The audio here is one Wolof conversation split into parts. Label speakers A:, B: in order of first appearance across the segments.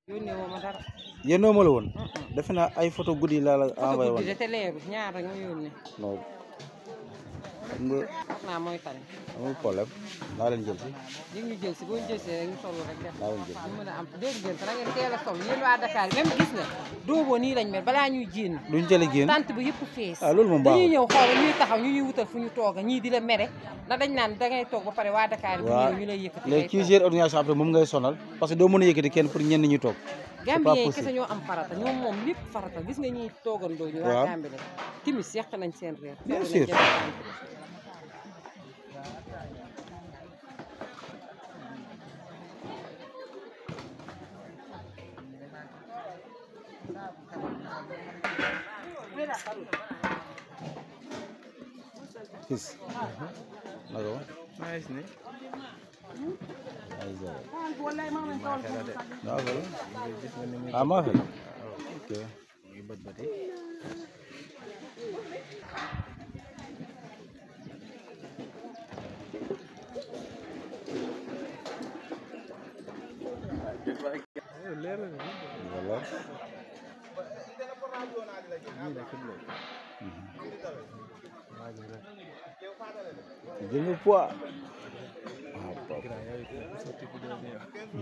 A: yónnee woo ma dara.
B: yéenoo ma la woon defe naa ay photo guddi laa la
A: foto
B: envoyé
A: guddi
B: woon
A: de te leeru ñaar rek nga yónnee.
B: non xam nga
A: wax naa mooy tane.
B: amul problème naa leen jël si
A: di ñu jël si boo ñu jël si rek ñu solo rek def.
B: naa leen jël si
A: ñu mën a am dégg ngeen da ngeen teel a sol yéen waa Dakar même gis nga dooboo nii lañ mel balaa ñuy jénn
B: duñ jële génn
A: tant bi yëpp fees
B: ah loolu moom
A: dañuy
B: baaxul
A: ñëw xool ñuy taxaw ñu ñuy wutal fu ñu toog ñii di la mere ndax dañ naan dangay toog ba pare waa Dakar bu
B: waaw
A: ñëw ñu lay yëkkati
B: léegi kii gère organisation après moom ngay sonal parce que doo mën a yëkkati kenn pour ñenn ñu toog
A: Gambien yi
B: possible.
A: kese ñoo am farata ñoom moom lépp farata gis nga ñuy toogandoo ñu waa
B: Waaw.
A: Gambie la timis yàq nañ seen reer
B: Bien
A: teew nañ
B: sûr.
A: jënd tànk.
B: fils naka wa
C: nice ni
B: ay zéro
C: maaxela
B: waaw wala
C: gis nga ni muy
B: ah maa fay ok
C: muy bët bëti leer na ni
B: voilà
C: nii la ci bloc waa ji rek
B: jël nga poids ah papa
C: grand yow it sotti bu dee yow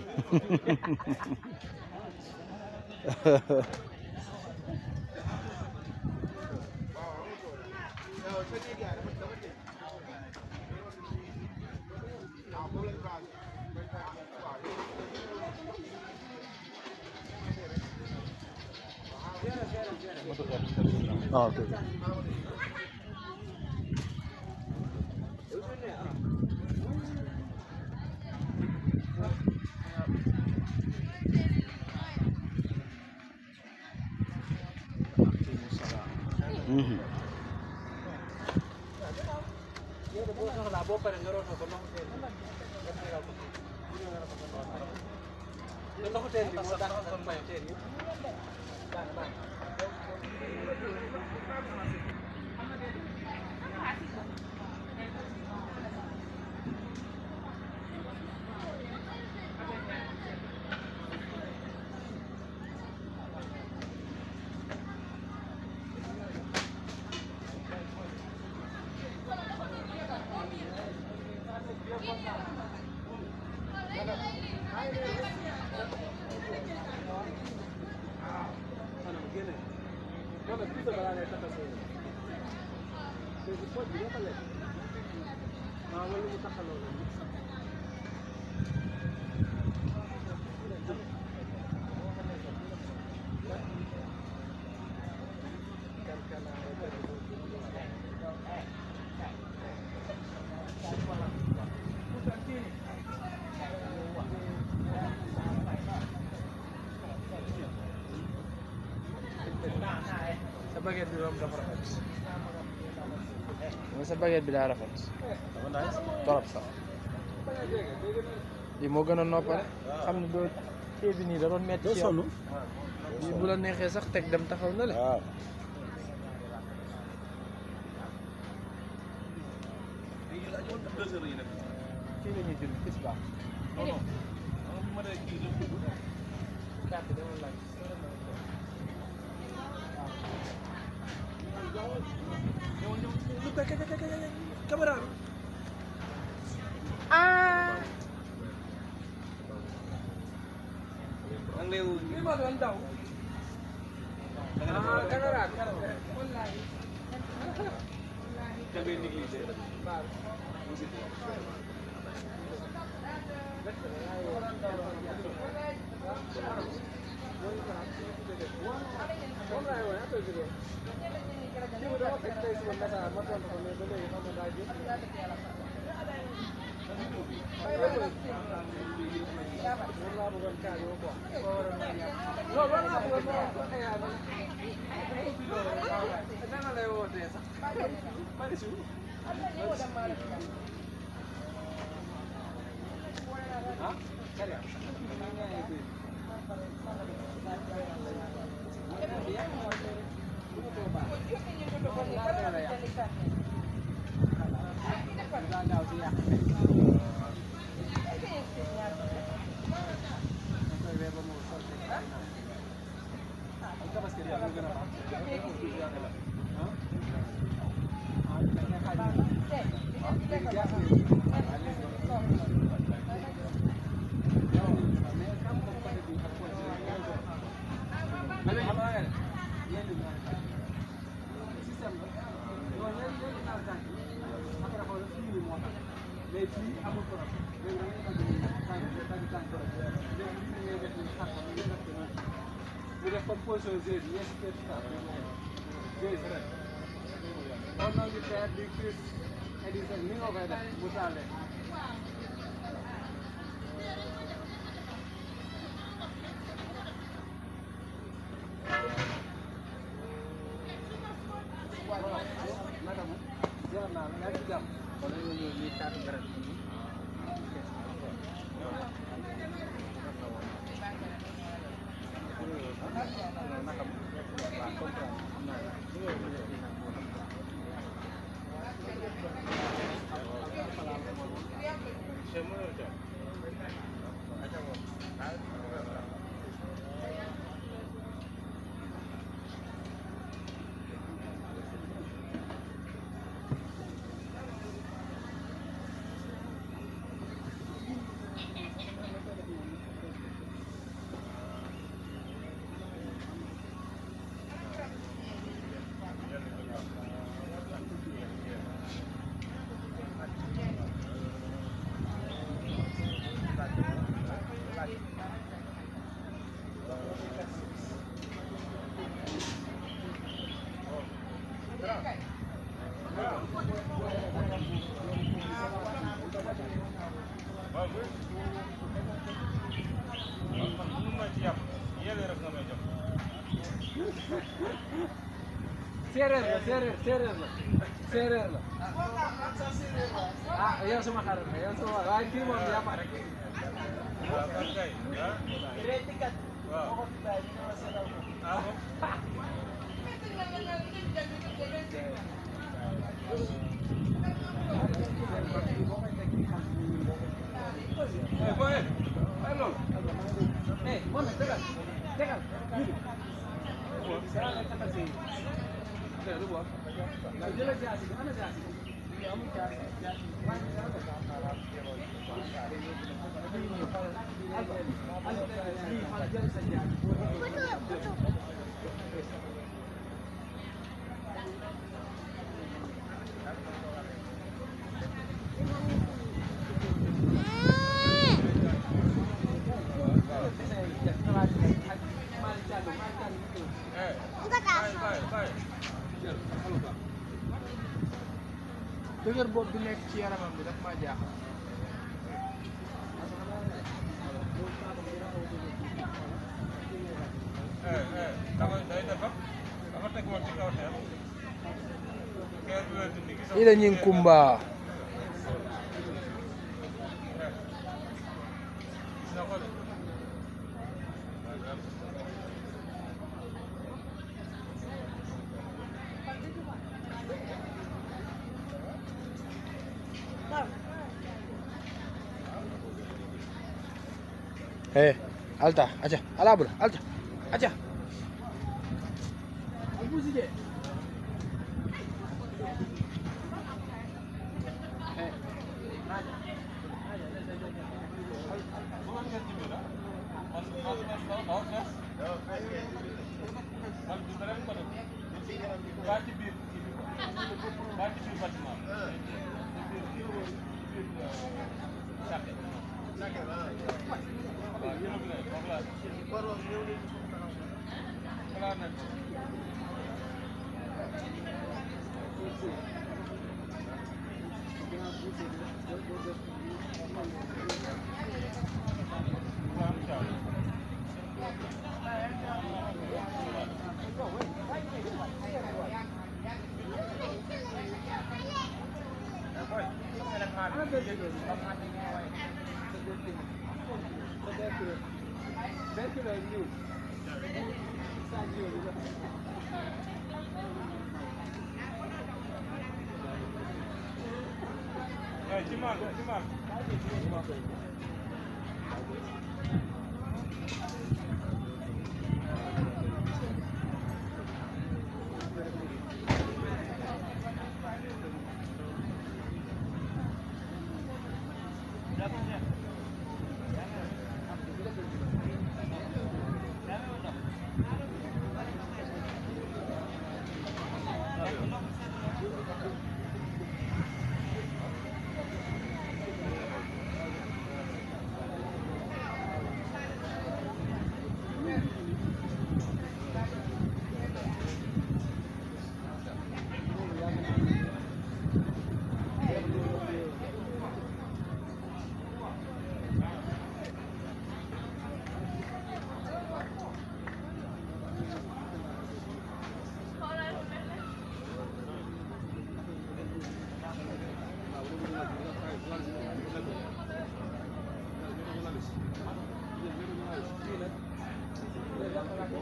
B: ah ok Mhm.
C: sa baguette bi moom dafa rafet mooy sa baguette bi daa rafet dafa nice torop sax lii moo gën a noppale xam ne doo kii bi nii da doon metti
B: doo
C: ci yow
B: sonn
C: lii bu la neexee sax teg dem taxaw na le
B: waaw
C: kii la ñuy jël bis baax carte dama laaj caméra bi
A: ah
C: li ma doon daw ah caméra bi wallahi séeréer la séeréer séeréer la séeréer la ah yow sama xarit la yow sama waaye kii moom yaa ma rek eh moom nag tegal tegal jëlal jaasi bi ana jaasi bi amul jaasi jaasi dëgër bopp bi nekk ci yaramam bi daf maa jaaxal ila ñing kumba
B: Eh, alta, aja, alabra, alta, aja.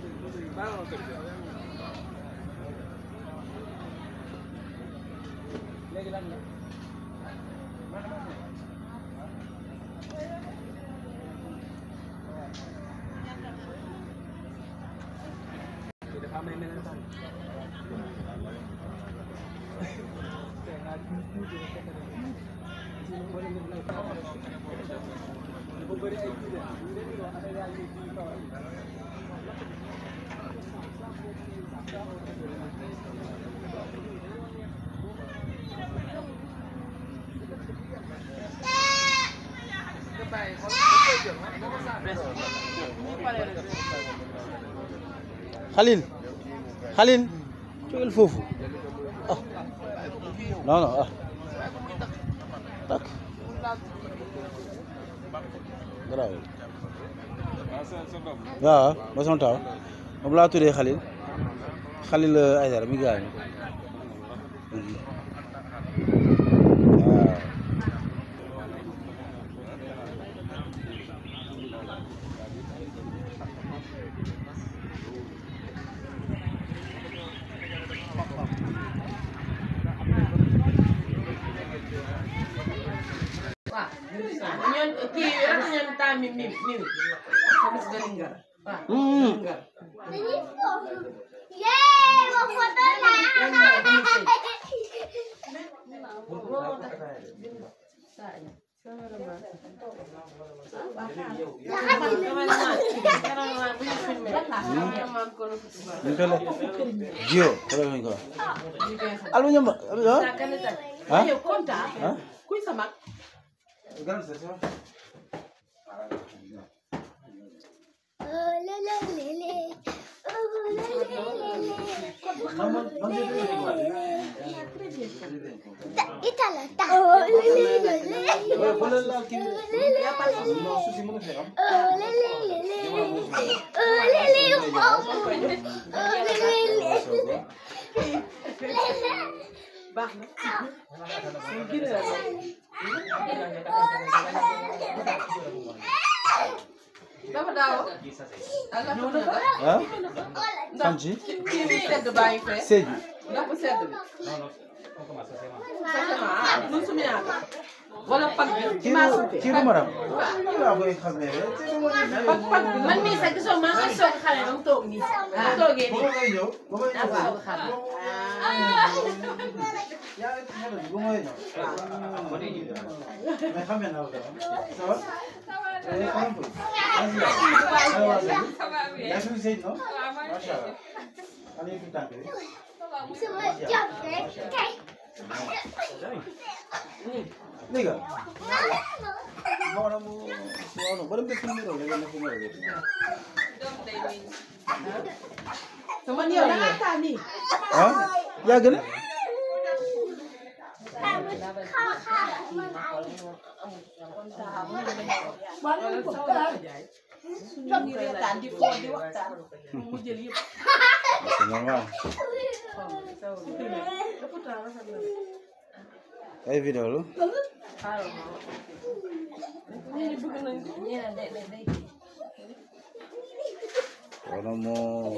C: léegi lan la dafa am ay melentaan dafa bëri ay jiw
B: Khalil Khalil jógal foofu ah non non ah tak garaaw waaw ba sama taw moom laa tuddee Khalil Khalil Aïdara mi gaañu waaw
A: waaw ñoom kii rek ñoom temps mi mi mi tamit gën ngar waaw ngar
D: Yeay, mau foto lah.
B: ñu ngi koy lekk jiyo xoolal nañu ko alma ñamba ah
A: yow kontaan
B: ah
A: kuy sa mag
D: Oh, le, le, le, le. Oh, le, le, le, le. Ta- Ítalo, ta. Oh, le, le, le, le. Oh, le, le, le, le. Oh, le, le, le, le. Oh, le, le, oh. Oh, le, le, le.
A: baax na dafa daaw Allah ñëw na ko
B: ah fan ci
A: kii bi sedd bàyyi fee
B: Sédhiou
A: ndax bu sedd bi sacement ah lu sumi yaata wala pag bi
B: kii du kii du maram waaw koy xamee rek
A: pag pag bi man mii sax gisoo maa ngi soog xale ba mu toog nii bu toogee
B: ba
A: nii
B: may ñëw ba may
A: ah
B: ñëw
A: waaw xale
B: yaa ngi xale bi ba may ñëw mais xamee naa ko ça va eh xam nga yaa ngi sëy non macha allah xale yi fi tànk bi
D: Semua jam, eh. Kay.
B: léegi Maodo mu waaw ba dem def numéro léegi def numéro bi
A: sama yow da ngaa taa nii
B: ah yàgg na
A: ñu reetaan di foo di waxtaan mu jël yëpp
B: c'est normal ay vidéo la wala moo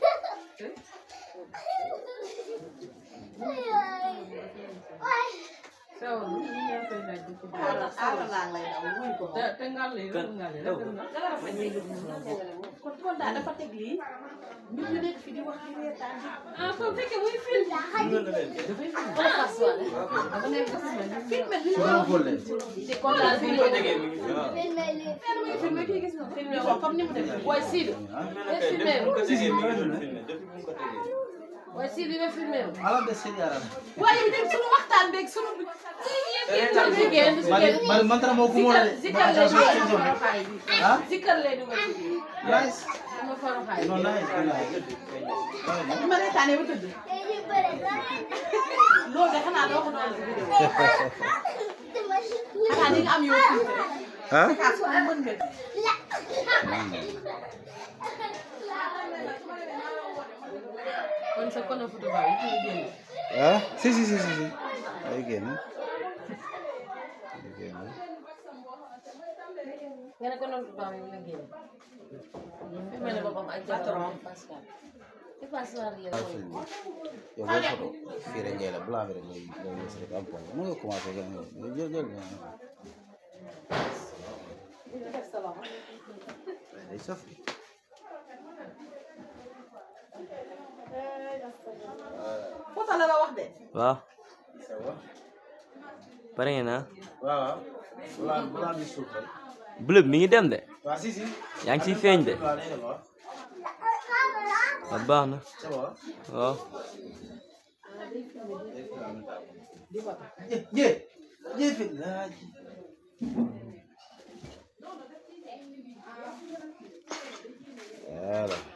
A: te ngal lay rek ngal lay kon kon daal dafa teg lii ñu ngi nekk fi di wax di reetaan di ah kon fekkee muy film dafay film dafa nekk film li
B: su ma xool leen
A: te kon daal film
D: Filmeli.
A: film kii gis nga film ko comme ni mu def waaye Sidi filmé
B: si si ma filmé
A: waaye Sidi nga filmé
B: ala de seen yaram
A: waaye bi dem sunu waxtaan beeg sunu jigéen
B: mari mari man tara moo ko moo de
A: zikar lay dugal ci faroxaay bi
B: ah
A: zikar lay dugal ci biir
B: nice
A: sama faroxaay
B: non nice
A: bi ma reetaanee ba tëdd
D: Ini berat.
A: loolu de xanaa doo ko doon si vidéo
D: Itu masih
A: xanaa di nga am yow filmé rek
B: ah
A: kaas ko mën nga kon sa kono photo ba yi ci génn
B: ah si si si si si ay génn ay génn
A: kenn ko noonu tubaab yi la génn fi mel ne boppam ak jabaram Pascal ci Pascal yi la
B: ay film yow booy photo fii rek ngay la blanc bi rek ngay ngay gis rek am point mën nga commencé gën a jël jël
A: def sa loxo
B: day saf
A: foto la la wax de
E: waaw pare ngeen ah
B: waaw blanc blanc bi suuf rek
E: bleu bi mi ngi dem de
B: waaw si si
E: yaa ngi ciy feeñ de
B: blanc day dem waaw
E: waaw baax na
B: c'est bon
E: waaw
B: je je je fit laa ji voilà